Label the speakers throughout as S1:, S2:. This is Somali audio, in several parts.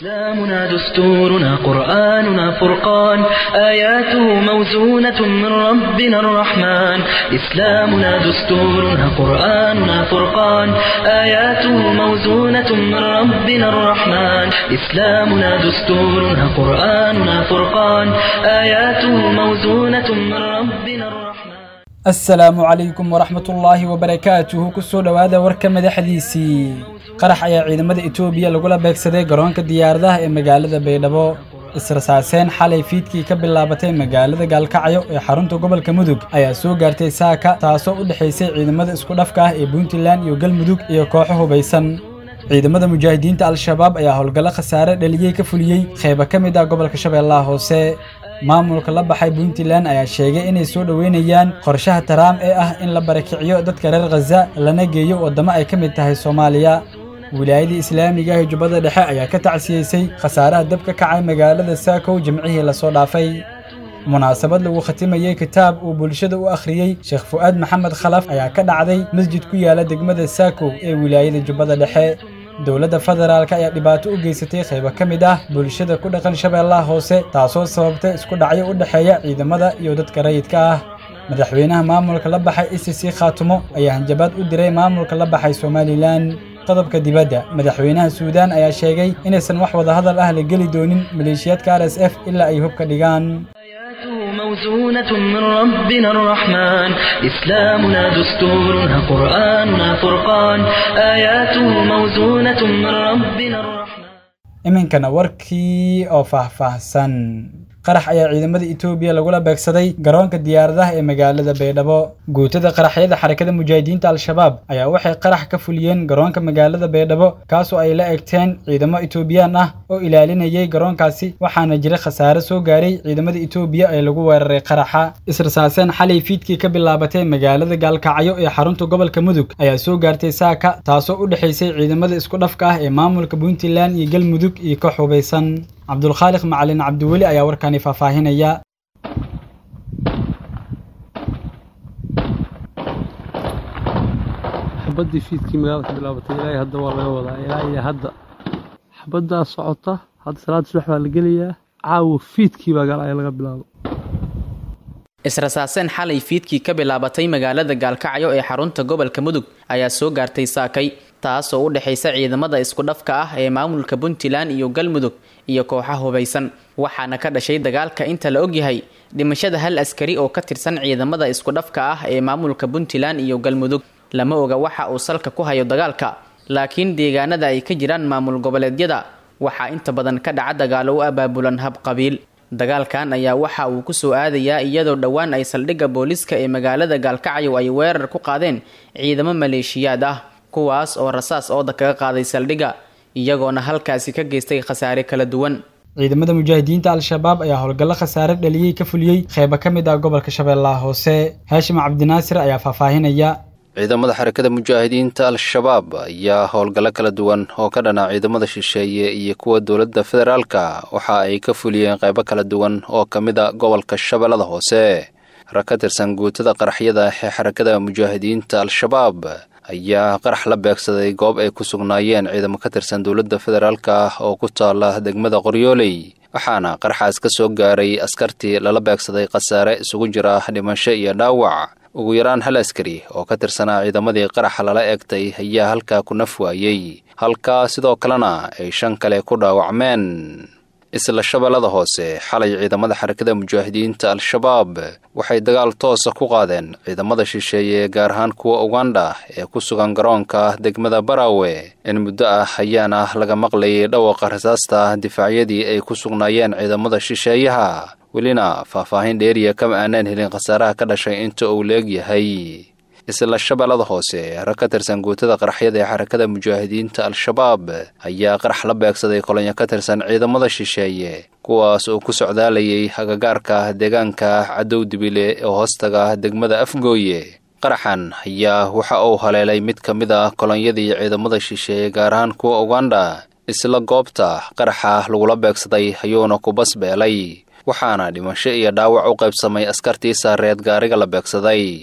S1: إسلامنا دستورنا قرآننا فرقان آياته موزونة من ربنا الرحمن إسلامنا دستورنا قرآننا فرقان آياته موزونة من ربنا الرحمن إسلامنا دستورنا قرآننا فرقان آياته موزونة من ربنا الرحمن
S2: asalaamu calaykum waraxmatullaahi wabarakaatuhu kusoo dhowaada warka madaxdiisii qarax ayaa ciidamada etoobiya lagula beegsaday garoonka diyaaradaha ee magaalada baydhabo israsaaseen xalay fiidkii ka bilaabatay magaalada gaalkacyo ee xarunta gobolka mudug ayaa soo gaartay saaka taasoo u dhexaysay ciidamada isku dhafka ah ee puntland iyo galmudug iyo kooxo hubaysan ciidamada mujaahidiinta al-shabaab ayaa howlgallo khasaare dhaliyey ka fuliyey qeyba ka mid ah gobolka shabeellaha hoose maamulka la baxay puntland ayaa sheegay inay soo dhoweynayaan qorshaha taraam ee ah in la barakiciyo dadka reer khaza lana geeyo waddamo ay ka mid tahay soomaaliya wilaayadii islaamiga ah ee jubbada dhexe ayaa ka tacsiyeysay khasaaraha dab ka kacay magaalada saakow jimcihii lasoo dhaafay munaasabad lagu khatimayey kitaab uu bulshada u akhriyey sheekh fu'aad maxamed khalaf ayaa ka dhacday masjid ku yaala degmada saakow ee wilaayada jubbada dhexe dowladda federaalk ayaa dhibaato u geysatay qaybo ka mid ah bulshada ku dhaqan shabeellaha hoose taasoo sababtay isku dhacyo u dhexeeya ciidamada iyo dadka rayidka ah madaxweynaha maamulka la baxay icc khaatumo ayaa hanjabaad u diray maamulka la baxay somalilan qodobka dibadda madaxweynaha suudaan ayaa sheegay inaysan wax wadahadal ah la geli doonin maleeshiyaadka r s f ilaa ay hubka dhigaan
S1: آياته موزونة من ربنا الرحمن إسلامنا دستورنا قرآننا فرقان آياته موزونة من ربنا الرحمن
S2: iminkana warkii oo faahfaahsan qarax ayaa ciidamada etoobiya lagula beegsaday garoonka diyaaradaha ee magaalada baydhabo guutada qaraxyada xarakada mujaahidiinta al-shabaab ayaa waxay qarax ka fuliyeen garoonka magaalada baydhabo kaasoo ay la egteen ciidamo etoobiyaan ah oo ilaalinayay garoonkaasi waxaana jira khasaare soo gaaray ciidamada etoobiya ee lagu weeraray qaraxa israsaaseen xalay fiidkii ka bilaabatay magaalada gaalkacyo ee xarunta gobolka mudug ayaa soo gaartay saaka taasoo u dhexaysay ciidamada isku dhafka ah ee maamulka puntland iyo galmudug iyo ka xubaysan cabdulkhaaliq macalin cabdiweli ayaa warkani faahfaahinaya
S3: xabaddii fiidkii magaalada ka bilaabatay ilaahay hadda waa laga wadaa ilaa iyo hadda xabaddaa socota hadda salaada subax baa la gelayaa caawa fiidkii baa galaya laga bilaabo
S4: israsaaseen xalay fiidkii ka bilaabatay magaalada gaalkacyo ee xarunta gobolka mudug ayaa soo gaartay saakay taasoo u dhexaysa ciidamada isku dhafka ah ee maamulka puntland iyo galmudug iyo kooxa hubaysan waxaana ka dhashay dagaalka inta la ogyahay dhimashada hal askari oo ka tirsan ciidamada isku dhafka ah ee maamulka puntland iyo galmudug lama oga waxa uu salka ku hayo dagaalka laakiin deegaanada ay ka jiraan maamul goboleedyada waxaa inta badan ka dhaca dagaalo u abaabulan hab qabiil dagaalkan ayaa waxa uu kusoo aadayaa iyadoo dhowaan ay saldhigga booliska ee magaalada gaalkacyo ay weerar ku qaadeen ciidamo maleeshiyaad ah kuwaas oo rasaas ooda kaga qaaday saldhigga iyagoona halkaasi ka geystay khasaare kala duwan
S2: ciidamada mujaahidiinta al-shabaab ayaa howlgallo khasaare dhaliyey ka fuliyey qeyba ka mid ah gobolka shabeellaha hoose haashim cabdinaasir ayaa faahfaahinaya
S5: ciidamada xarakada mujaahidiinta al-shabaab ayaa howlgallo kala duwan oo ka dhana ciidamada shisheeye iyo kuwa dowladda federaalka waxa ay ka fuliyeen qaybo kala duwan oo ka mid a gobolka shabeellada hoose rag ka tirsan guutada qaraxyada ee xarakada mujaahidiinta al-shabaab ayaa qarax la beegsaday goob ay ku sugnaayeen ciidamo ka tirsan dowladda federaalka oo ku taala degmada qoryooley waxaana qaraxaas ka soo gaaray askartii lala beegsaday khasaare isugu jira dhimasho iyo dhaawac ugu yaraan hal askari oo ka tirsanaa ciidamadii qaraxa lala eegtay ayaa halkaa ku naf waayey halkaa sidoo kalena ay shan kale ku dhaawacmeen isla shabeellada hoose xalay ciidamada xarakada mujaahidiinta al-shabaab waxay dagaal toosa ku qaadeen ciidamada shisheeye gaar ahaan kuwa uganda ee ku sugan garoonka degmada barawe in muddo ah ayaana laga maqlayay dhawaqa rasaasta difaacyadii ay ku sugnaayeen ciidamada shisheeyaha welina faahfaahin dheeriya kama aanaan helin khasaaraha ka dhashay inta uu leegyahay isla shabeellada hoose rag ka tirsan guutada qaraxyada ee xarakada mujaahidiinta al-shabaab ayaa qarax la beegsaday kolonyo ka tirsan ciidamada shisheeye kuwaas oo ku socdaalayay agagaarka deegaanka cadow dibile ee hoostaga degmada afgooye qaraxan ayaa waxa uu haleelay mid ka mid ah kolonyadii ciidamada shisheeye gaar ahaan kuwa uganda isla goobta qaraxa lagula beegsaday ayuuna ku basbeelay waxaana dhimasho iyo dhaawac u qaybsamay askartii saareed gaariga la beegsaday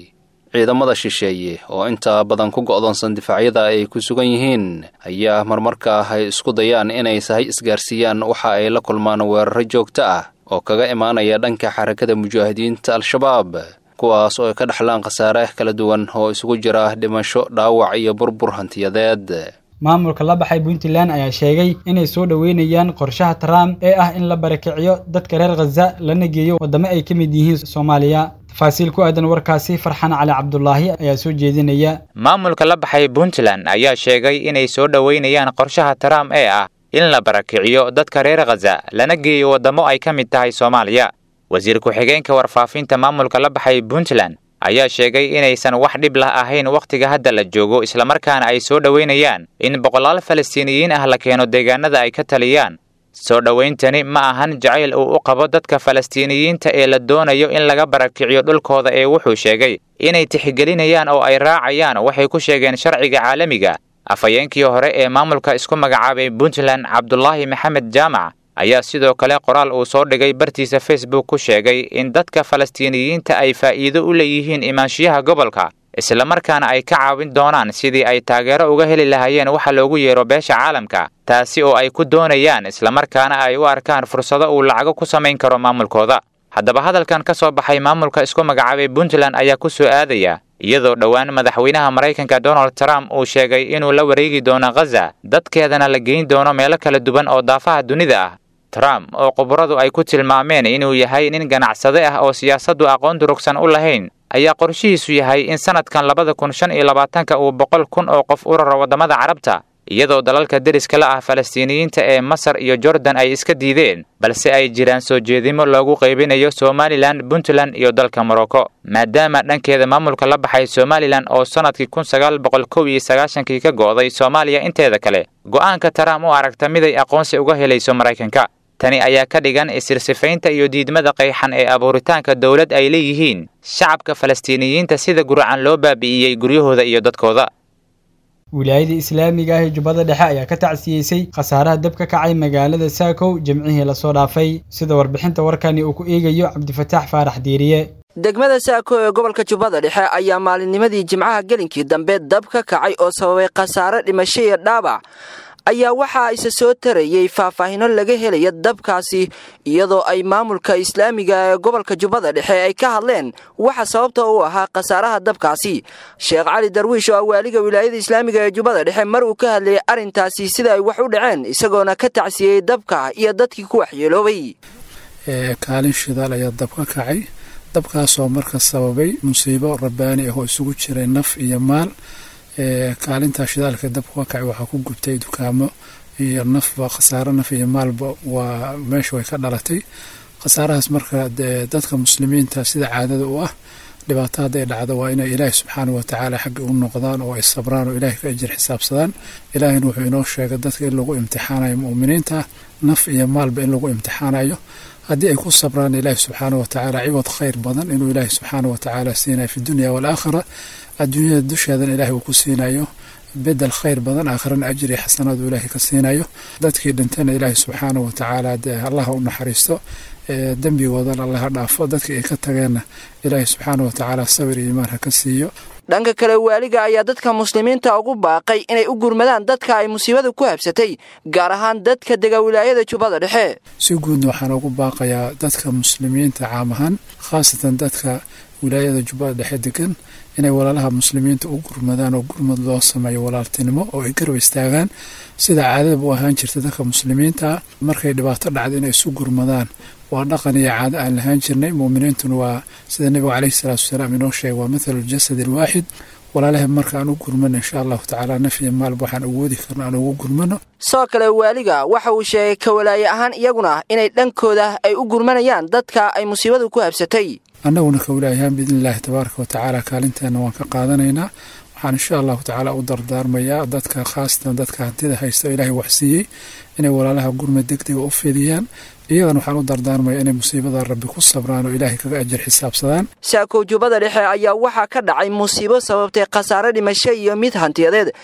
S5: ciidamada shisheeye oo inta badan ku go'doonsan difaacyada ay ku sugan yihiin ayaa marmarka ay isku dayaan inay sahay isgaarsiiyaan waxa ay la kulmaan weeraro joogto ah oo kaga imaanaya dhanka xarakada mujaahidiinta al-shabaab kuwaas oo ay ka dhexlaan khasaare kala duwan oo isugu jira dhimasho dhaawac iyo burbur hantiyadeed
S2: maamulka la baxay puntland ayaa sheegay inay soo dhoweynayaan qorshaha trump ee ah in la barakiciyo dadka reer khaza lana geeyo waddamo ay ka mid yihiin soomaaliya tafaasiil ku aadan warkaasi farxan cali cabdulaahi ayaa soo jeedinaya
S6: maamulka la baxay puntland ayaa sheegay inay soo dhoweynayaan qorshaha trump ee ah in la barakiciyo dadka reer khaza lana geeyo waddamo ay ka mid tahay soomaaliya wasiir ku-xigeenka warfaafinta maamulka la baxay puntland ayaa sheegay inaysan wax dhib lah ahayn wakhtiga hadda la joogo islamarkaana ay soo dhoweynayaan in boqolaal falastiiniyiin ah la keeno deegaanada ay ka taliyaan soo dhowayntani ma ahan jacayl uu u qabo dadka falastiiniyiinta ee la doonayo in laga barakiciyo dhulkooda ee wuxuu sheegay inay tixgelinayaan oo ay raacayaan waxay ku sheegeen sharciga caalamiga afhayeenkii hore ee maamulka isku magacaabay puntland cabdulaahi maxamed jaamac ayaa sidoo kale qoraal uu soo dhigay bartiisa facebook ku sheegay in dadka falastiiniyiinta ay faa'iido u leeyihiin imaanshiyaha gobolka islamarkaana ay ka caawin doonaan sidii ay taageero uga heli lahaayeen waxa loogu yeero beesha caalamka taasi oo ay ku doonayaan islamarkaana ay u arkaan fursado uu lacago ku samayn karo maamulkooda haddaba hadalkan ka soo baxay maamulka isku magacaabay puntland ayaa ku soo aadaya iyadoo dhowaan madaxweynaha maraykanka donald trump uu sheegay inuu la wareegi doono khaza dadkeedana la geyn doono meelo kala duwan oo daafaha dunida ah trump oo khubaradu ay ku tilmaameen inuu yahay nin ganacsade ah oo siyaasaddu aqoon durugsan u lahayn ayaa qorshihiisu yahay in sannadkan labada kun shan iyo labaatanka uu boqol kun oo qof u raro waddamada carabta iyadoo dalalka deriska la ah falastiiniyiinta ee masar iyo jordan ay iska diideen balse ay jiraan soo jeedimo loogu qaybinayo somalilan puntland iyo dalka morocco maadaama dhankeeda maamulka la baxay somalilan oo sannadkii kun sagaal boqol kow iyo sagaashankii ka go'day soomaaliya inteeda kale go'aanka trump u aragta miday aqoonsi uga helayso maraykanka tani ayaa ka dhigan isirsifaynta iyo diidmada qayxan ee abuuritaanka dowlad ay leeyihiin shacabka falastiiniyiinta sida gurcan loo baabi'iyey guryahooda iyo dadkooda
S2: wilaayada islaamiga ah ee jubbada dhexe ayaa ka tacsiyeysay khasaaraha dab ka kacay magaalada saakow jimcihii lasoo dhaafay sida warbixinta warkani uu ku eegayo cabdifataax faarax diiriye
S7: degmada saako ee gobolka jubbada dhexe ayaa maalinnimadii jimcaha gelinkii dambe dab ka kacay oo sababay khasaare dhimasho iyo dhaabac ayaa waxaa isa soo tarayey faahfaahino laga helaya dabkaasi iyadoo ay maamulka islaamiga ee gobolka jubbada dhexe ay ka hadleen waxa sababta u ahaa khasaaraha dabkaasi sheekh cali darwiish oo ah waaliga wilaayada islaamiga ee jubbada dhexe mar uu ka hadlayay arrintaasi sida ay wax u dhaceen isagoona ka tacsiyey dabka iyo dadkii ku waxyeeloobay
S8: kaalin shidaal ayaa dab ka kacay dabkaasoo marka sababay musiibo rabbaani ah oo isugu jiray naf iyo maal kaalintaa shidaalka dabka ka kacay waxaa ku gubtay dukaamo iyo nafba khasaaro naf iyo maalba waa meesha way ka dhalatay khasaarahaas marka dadka muslimiinta sida caadada u ah dhibaato hadday dhacdo waa inay ilaahi subxaana watacaala xagga u noqdaan oo ay sabraan oo ilahay ka ajir xisaabsadaan ilaahina wuxuu inoo sheegay dadka in lagu imtixaanayo mu'miniinta naf iyo maalba in lagu imtixaanayo haddii ay ku sabraan ilaahi subxaana watacaala ciwad khayr badan inuu ilaahi subxaana watacaala siinayo fi dunya waalaakhira adduunyada dusheedana ilahay uu ku siinayo bedel khayr badan aakhirana ajri xasanaad uu ilaahay ka siinayo dadkii dhintana ilaahay subxaana watacaala dee allaha u naxariisto dembigoodana allaha dhaafo dadkii ay ka tageenna ilaahay subxaana watacaala sabir iyo imaan ha ka siiyo
S7: dhanka kale waaliga ayaa dadka muslimiinta ugu baaqay inay u gurmadaan dadka ay musiibada ku habsatay gaar ahaan dadka dega wilaayada jubbada dhexe
S8: si guudna waxaan ugu baaqayaa dadka muslimiinta caam ahaan khaasatan dadka wilaayada jubbada dhexe degan inay walaalaha muslimiinta u gurmadaan oo gurmad loo sameeyo walaaltinimo oo ay garab istaagaan sida caadadaba u ahaan jirta dadka muslimiinta markay dhibaato dhacdo inay isu gurmadaan waa dhaqan iyo caado aan lahaan jirnay muuminiintuna waa sida nebigu caleyhi salaatu wasalaam inoo sheegay waa mathalu ljasad alwaaxid walaalaha marka aan u gurmano insha allahu tacaala naf iyo maalba waxaan awoodi karno aan ugu gurmano
S7: sidoo kale waaliga waxa uu sheegay kawalaaye ahaan iyaguna inay dhankooda ay u gurmanayaan dadka ay musiibadu ku habsatay
S8: annaguna kawalaayahaan biidni illaahi tabaaraka watacaala kaalinteena waan ka qaadanaynaa waxaan insha allahu tacaala u dardaarmayaa dadka khaasatan dadka hantida haysta ilaahay waxsiiyey inay walaalaha gurmad degdega u fidiyaan iyagana waxaan u dardaarmaya inay musiibada rabbi ku sabraan oo ilaahay kaga ajir xisaabsadaan
S7: saakow jubbada dhexe ayaa waxaa ka dhacay musiibo sababtay khasaare dhimasho iyo mid hantiyadeed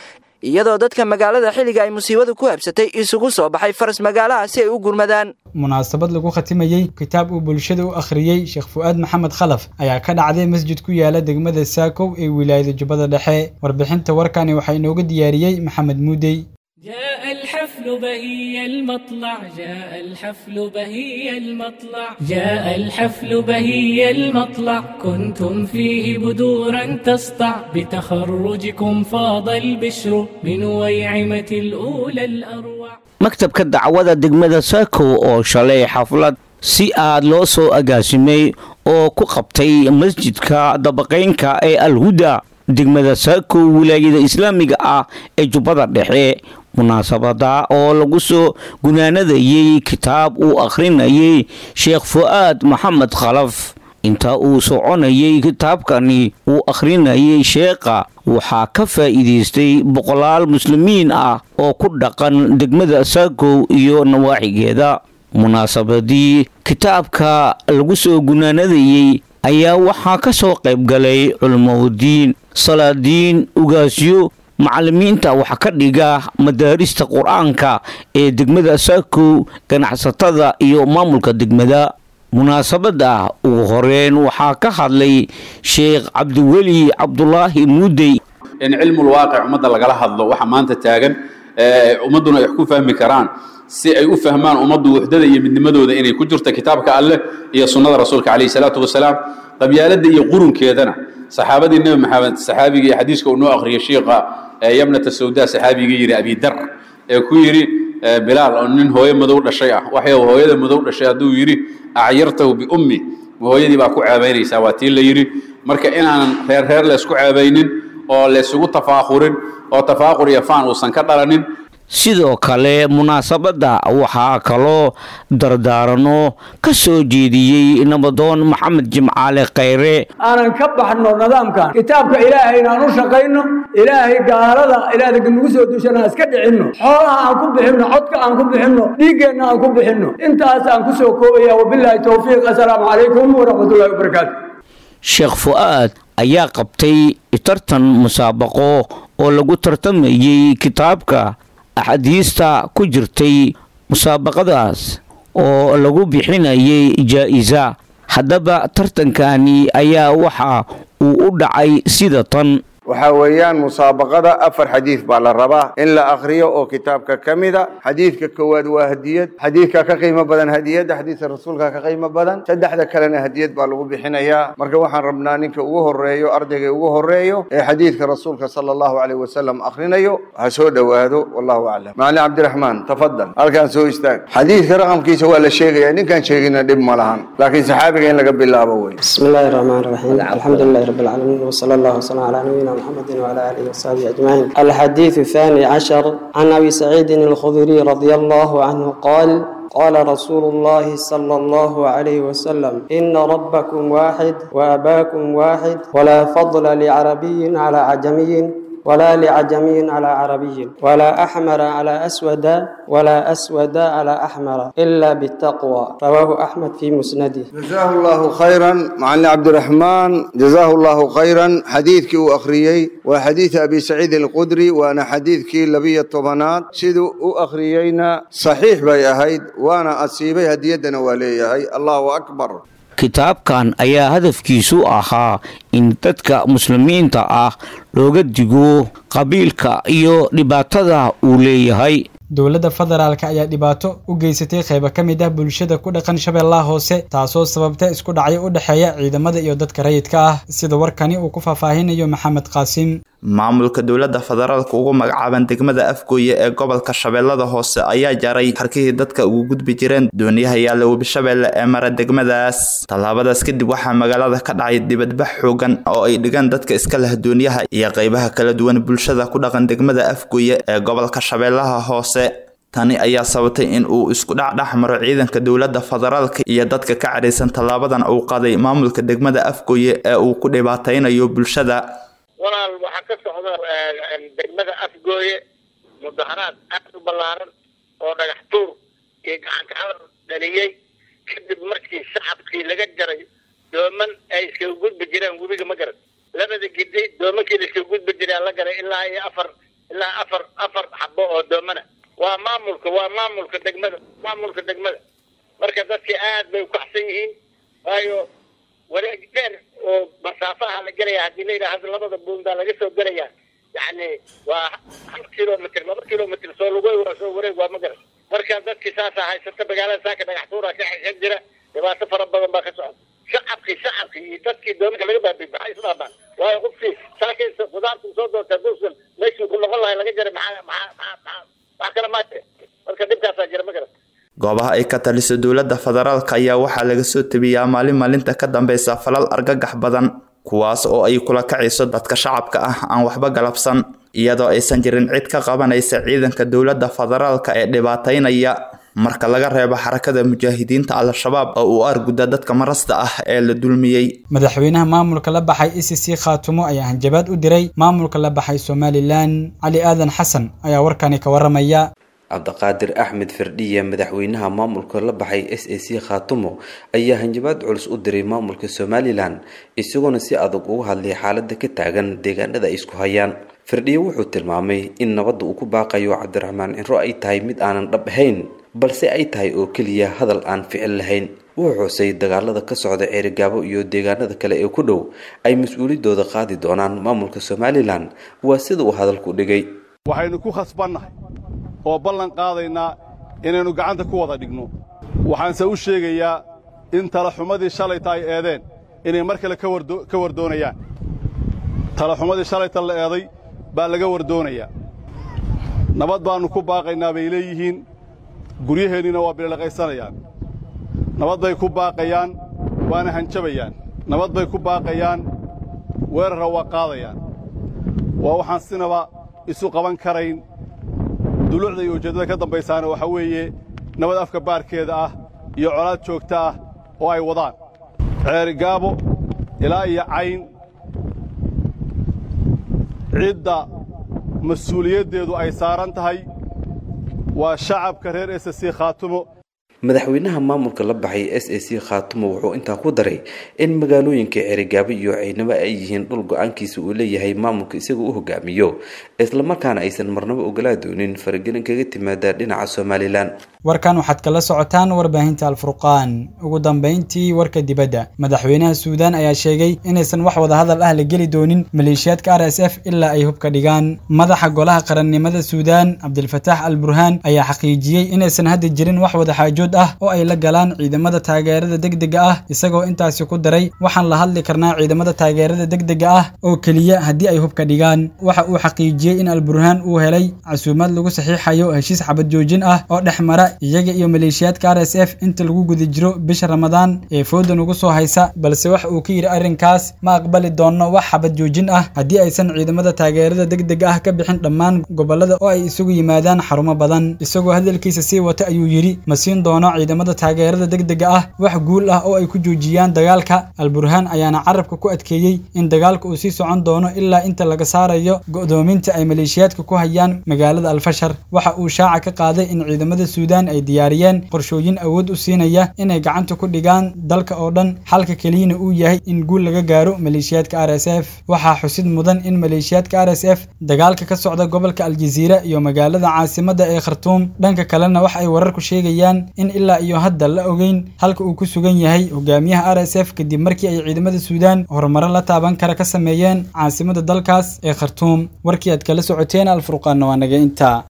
S7: iyadoo dadka magaalada xilliga ay musiibadu ku habsatay isugu soo baxay faras magaalaha si ay u gurmadaan
S2: munaasabad lagu khatimayey kitaab uu bulshada u akhriyey sheekh fu'aad maxamed khalaf ayaa ka dhacday masjid ku yaala degmada saakow ee wilaayada jubbada dhexe warbixinta warkani waxaa inooga diyaariyey maxamed muudey
S9: جاء الحفل بهي المطلع جاء الحفل بهي المطلع جاء الحفل بهي المطلع كنتم فيه بدورا تسطع بتخرجكم فاض البشر من ويعمة الأولى الأروع
S10: maktabka dacwada degmada saakow oo shalay xaflad si aad loo soo agaasimay oo ku qabtay masjidka dabaqaynka ee alhuda degmada saakow wilaayada islaamiga ah ee jubbada dhexe munaasabada oo lagu soo gunaanadayey kitaab uu akhrinayay sheekh fu'aad maxamed khalaf inta uu soconayay kitaabkani uu akhrinayay sheekha waxaa ka faa'iidaystay boqolaal muslimiin ah oo ku dhaqan degmada saakow iyo nawaaxigeeda munaasabadii kitaabka lagu soo gunaanadayey ayaa waxaa ka soo qayb galay culimaudiin salaadiin ugaasyo macallimiinta wax ka dhiga madaarista qur-aanka ee degmada saakow ganacsatada iyo maamulka degmada munaasabada ugu horeyn waxaa ka hadlay sheekh cabdiweli cabdulaahi muudey
S11: in cilmul waaqic ummadda lagala hadlo waxa maanta taagan ummadduna ay wax ku fahmi karaan si ay u fahmaan ummaddu wuxdada iyo midnimadooda inay ku jirto kitaabka alleh iyo sunnada rasuulka calayhi salaatu wasalaam qabyaaladda iyo qurunkeedana saxaabadii nebi maxamed saxaabigii xadiiska uu noo akhriyay shiikha yamnata sawda saxaabigii yidhi abidar ee ku yidhi bilaal oo nin hooyo madow dhashay ah waxay hooyada madow dhashay hadduu yidhi acyartahu biummi hooyadii baa ku ceebaynaysaa waa tii la yidhi marka inaanan reer reer laysku ceebaynin oo laysugu tafaaqurin oo tafaaqur iyo faan uusan ka dhalanin
S10: sidoo kale munaasabadda waxaa kaloo dardaarano ka soo jeediyey nabadoon maxamed jimcaale khayre
S12: aanan ka baxno nidaamkan kitaabka ilaahay inaan u shaqayno ilaahay gaalada ilaahda nagu soo dushana iska dhicinno xoolaha aan ku bixinno codka aan ku bixinno dhiiggeenna aan ku bixinno intaas aan ku soo koobaya wabilaahi towfiiq assalaamu calaykum waraxmatullahi wabarakaatu
S10: sheekh fu'aad ayaa qabtay tartan musaabaqo oo lagu tartamayey kitaabka axaadiista ku jirtay musaabaqadaas oo lagu bixinayay jaa-isa haddaba tartankani ayaa waxa uu u dhacay sida tan
S13: waxaa weeyaan musaabaqada afar xadiid baa la rabaa in la akhriyo oo kitaabka ka mida xadiidka koowaad waa hadiyad xadiidka ka qiimo badan hadiyadda xadiidka rasuulka ka qiimo badan saddexda kalena hadiyad baa lagu bixinayaa marka waxaan rabnaa ninka ugu horeeyo ardayga ugu horeeyo ee xadiidka rasuulka sala allahu caleyh wasalam akhrinayo ha soo dhowaado wallahu aclam macalin cabdiraxmaan tafadal halkaan soo istaag xadiidka raqamkiisa waa la sheegaya ninkaan sheegina dhib ma lahan laakiin saxaabiga in laga bilaabo wey
S14: بسم الله الرحمن الرحيم الحمد لله رب العالمين وصلى الله وسلم على نبينا محمد وعلى اله وصحبه اجمعين الحديث الثاني عشر عن ابي سعيد الخدري رضي الله عنه قال قال رسول الله صلى الله عليه وسلم إن ربكم واحد وأباكم واحد ولا فضل لعربي على عجمي ولا لعجمي على عربي ولا أحمر على أسود ولا أسود على أحمر إلا بالتقوى رواه أحمد في مسنده
S13: جزاه الله خيرا معلم عبد الرحمن جزاه الله خيرا حديثك وأخريي وحديث أبي سعيد القدري وأنا حديثك لبي الطبنات سيدو أخريينا صحيح بي أهيد وأنا أصيبي هديتنا ولي هي الله أكبر
S10: kitaabkan ayaa hadafkiisu ahaa in dadka muslimiinta ah looga digo qabiilka iyo dhibaatada uu leeyahay
S2: dowladda federaalka ayaa dhibaato u geysatay qaybo ka mid ah bulshada ku dhaqan shabeellaha hoose taasoo sababta isku dhacyo u dhexeeya ciidamada iyo dadka rayidka ah sida warkani uu ku faahfaahinayo maxamed qaasim
S15: maamulka dowladda federaalka ugu magacaaban degmada afgooye ee gobolka shabeellada hoose ayaa jaray harkihii dadka ugu gudbi jireen dooniyaha yaalla webishabeelle ee mara degmadaas tallaabadaas kadib waxaa magaalada ka dhacay dibadbax xoogan oo ay dhigaan dadka iska leh dooniyaha iyo qaybaha kala duwan bulshada ku dhaqan degmada afgooye ee gobolka shabeellaha hoose tani ayaa sababtay in uu isku dhacdhex maro ciidanka dowladda federaalka iyo dadka ka cadhaysan tallaabadan uu qaday maamulka degmada afgooye ee uu ku dhibaataynayo bulshada
S16: walaal waxaa ka socda degmada afgooye mudaharaad aad u ballaaran oo dhagax tuur iyo gacankacadar dhaliyey kadib markii shacabkii laga jaray dooman ay iskaga gudbi jireen webiga ma garan labada gidi doomankii la iskaga gudbi jiraa la garay ilaa iyo afar ilaa afar afar xabo oo doomana waa maamulka waa maamulka degmada maamulka degmada marka dadkii aad bay ukaxsan yihiin waayo wareeg dheer oo masaafaha la gelaya haddii la yidhaha hadda labada buundaa laga soo gelaya yacni waa hal kilomitr laba kilomitr soo lugoy waa soo wareeg waa magaras marka dadkii saasaa haysata magaalada saaka dhagax tuura ka xishan jira dhibaato fara badan baa ka socda shacabkii shacabkii iyo dadkii doominka laga baabiy maxay isdhaabaan waayo qofkii saakaysa qudaartu soo doorta duusan meeshii ku noqon lahay laga jaray maxaa maxaa maxaa maxaa wax kale maate marka dhibkaasaa jira magaras
S15: goobaha ay ka taliso dowladda federaalka ayaa waxaa laga soo tebiyaa maalin maalinta ka dambeysa falal argagax badan kuwaas oo ay kula kacayso dadka shacabka ah aan waxba galabsan iyadoo aysan jirin cid ka qabanaysa ciidanka dowladda federaalka ee dhibaataynaya marka laga reebo xarakada mujaahidiinta al-shabaab oo uu arguda dadka marasta ah ee la dulmiyey
S2: madaxweynaha maamulka la baxay e c c khaatumo ayaa hanjabaad u diray maamulka la baxay somalilan cali aadan xasan ayaa warkani ka waramaya
S17: cabdiqaadir axmed firdhiye madaxweynaha maamulka la baxay s a c khaatumo ayaa hanjabaad culus u diray maamulka somalilan isagoona si adag uga hadlay xaalada ka taagan deegaanada ay isku hayaan firdhiye wuxuu tilmaamay in nabadda uu ku baaqayo cabdiraxmaan cinro ay tahay mid aanan dhab ahayn balse ay tahay oo keliya hadal aan ficil lahayn wuxuu xusay dagaalada ka socda ceerigaabo iyo deegaanada kale ee ku dhow ay mas-uuliyadooda qaadi doonaan maamulka somalilan waa sida uu hadalku dhigay
S18: waxaynu ku khasbannahay oo ballan qaadaynaa inaynu gacanta ku wada dhigno waxaanse u sheegayaa in talaxumadii shalayta ay eedeen inay mar kale ka wardoonayaan talaxumadii shalayta la eeday baa laga wardoonayaa nabad baannu ku baaqaynaa bay leeyihiin guryaheenniina waa bililaqaysanayaan nabad bay ku baaqayaan waana hanjabayaan nabad bay ku baaqayaan weerarra waa qaadayaan waa waxaan sinaba isu qaban karayn duluucda iyo ujeeddada ka dambaysaana waxaa weeye nabad afka baarkeeda ah iyo colaad joogta ah oo ay wadaan ceerigaabo ilaa iyo cayn cidda mas-uuliyaddeedu ay saaran tahay waa shacabka reer s c khaatumo
S17: madaxweynaha maamulka la baxay s a c khaatumo wuxuu intaa ku daray in magaalooyinka ceerigaabo iyo ciidnamo ay yihiin dhul go-aankiisa uu leeyahay maamulka isagoo u hogaamiyo islamarkaana aysan marnabo ogolaa doonin faragelin kaga timaada dhinaca somalilan
S2: warkan waxaad kala socotaan warbaahinta alfurqaan ugu dambayntii warka dibadda madaxweynaha suudaan ayaa sheegay inaysan wax wadahadal ah la geli doonin maleeshiyaadka r s f ilaa ay hubka dhigaan madaxa golaha qarannimada suudaan cabdilfataax al burhaan ayaa xaqiijiyey inaysan hadda jirin wax wadaxaajood ah oo ay la galaan ciidamada taageerada degdega ah isagoo intaasi ku daray waxaan la hadli karnaa ciidamada taageerada degdega ah oo keliya haddii ay hubka dhigaan waxa uu xaqiijiyey in alburhaan uu helay casuumad lagu saxiixayo heshiis xabad joojin ah oo dhex mara iyaga iyo maleeshiyaadka r s f inta lagu guda jiro bisha ramadaan ee foodan ugu soo haysa balse waxa uu ka yidhi arrinkaas ma aqbali doonno wax xabad joojin ah haddii aysan ciidamada taageerada degdega ah ka bixin dhammaan gobollada oo ay isugu yimaadaan xarumo badan isagoo hadalkiisa sii wata ayuu yidhi ma siin doono ciidamada taageerada degdega ah wax guul ah oo ay ku joojiyaan dagaalka alburhaan ayaana carabka ku adkeeyey in dagaalka uu sii socon doono ilaa inta laga saarayo go'doominta ay maleeshiyaadka ku hayaan magaalada alfashar waxa uu shaaca ka qaaday in ciidamada suudaan ay diyaariyeen qorshooyin awood u siinaya inay gacanta ku dhigaan dalka oo dhan xalka keliyana uu yahay in guul laga gaaro maleeshiyaadka r s f waxaa xusid mudan in maleeshiyaadka r s f dagaalka ka socda gobolka aljaziira iyo magaalada caasimada ee khartuum dhanka kalena wax ay wararku sheegayaan in ilaa iyo hadda la ogeyn halka uu ku sugan yahay hogaamiyaha r s f kadib markii ay ciidamada suudaan horumaro la taaban kara ka sameeyeen caasimada dalkaas ee khartuum warkii aad kala socoteen alfurqaanna waa naga intaa